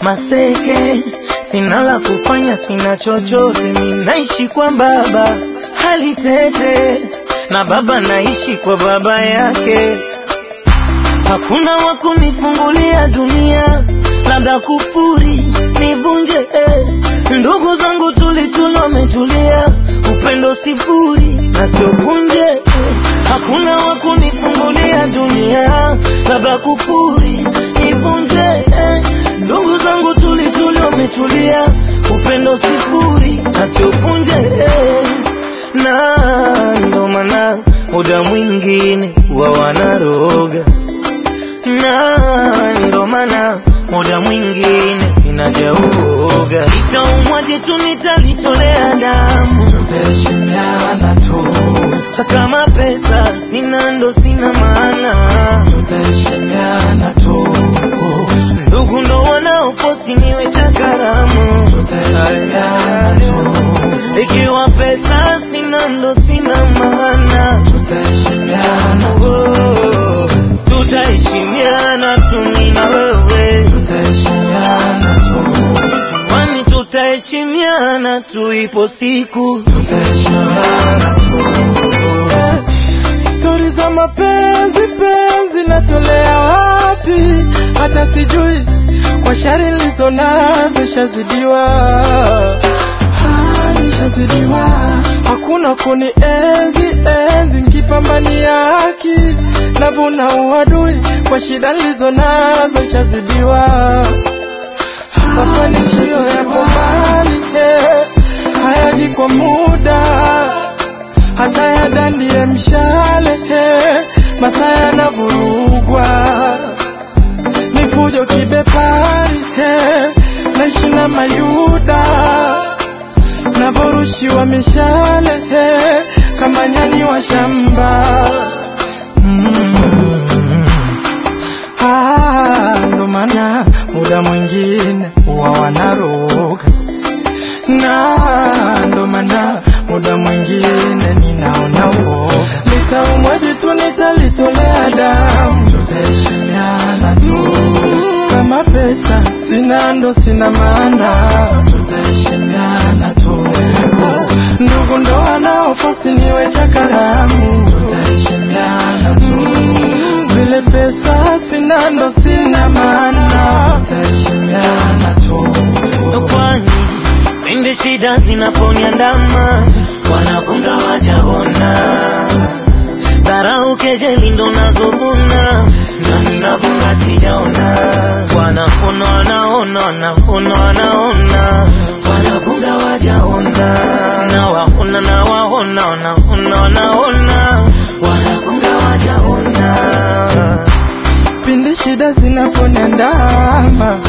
maseke, sina la kufanya, sina chochote, minaishi kwa baba hali tete, na baba naishi kwa baba yake. Hakuna wa kunifungulia dunia, labda kufuri nivunje. eh. Ndugu zangu tulituna wametulia, upendo sifuri na sio punje. eh. Hakuna wa kunifungulia dunia, labda kufuri nivunje. eh. Ndugu zangu tulituna wametulia, upendo sifuri na sio punje. eh. Na ndo maana muda mwingine wa wanaroga na ndo maana muda mwingine ninajauoga, itaumwa jitu nitalitolea damu, tutaheshimiana tu, hata kama pesa sina ndo sina maana, tutaheshimiana tu, ndugu ndo wanaofosi niwe cha karamu, tutaheshimiana tu, ikiwa pesa sina ndo sina maana, tutaheshimiana tu, Oh, tutaheshimiana tu mimi na wewe tutaheshimiana tu, Kwani tutaheshimiana tu, ipo siku tutaheshimiana tu. Stori za mapenzi penzi natolea wapi? Hata sijui kwa shari nilizo nazo shazidiwa, Ah, nishazidiwa. Hakuna kuni enzi enzi nkipambania haki, navuna uadui kwa shida nilizo nazo shazidiwa. Mafanikio yapo mbali, eh, hayaji kwa muda hata yadandie mshale eh, masaa yanavurugwa ni fujo kibepari eh, naishi na mayuda navorushiwa mishale eh, kama nyani wa shamba mm. Ah, ndo maana muda mwingine huwa wanaroga na ndo maana muda mwingine ninaona uoga, nitaumwa jitu nitalitolea damu, tutaheshimiana tu, kama pesa sina ndo sina maana, tutaheshimiana tu, ndugu ndo wanaofosi niwe cha karamu, tutaheshimiana tu, vile pesa sina ndo sina maana, tutaheshimiana tu. kwani pindi shida zinaponiandama wanakunga wajaona dharau kejeli ndo nazovuna na ninavunga sijaona wanaona wanaona wanaona wanaona wanakunga wajaona na waona na waona wanaona wanaona wanakunga wajaona pindi shida zinaponiandama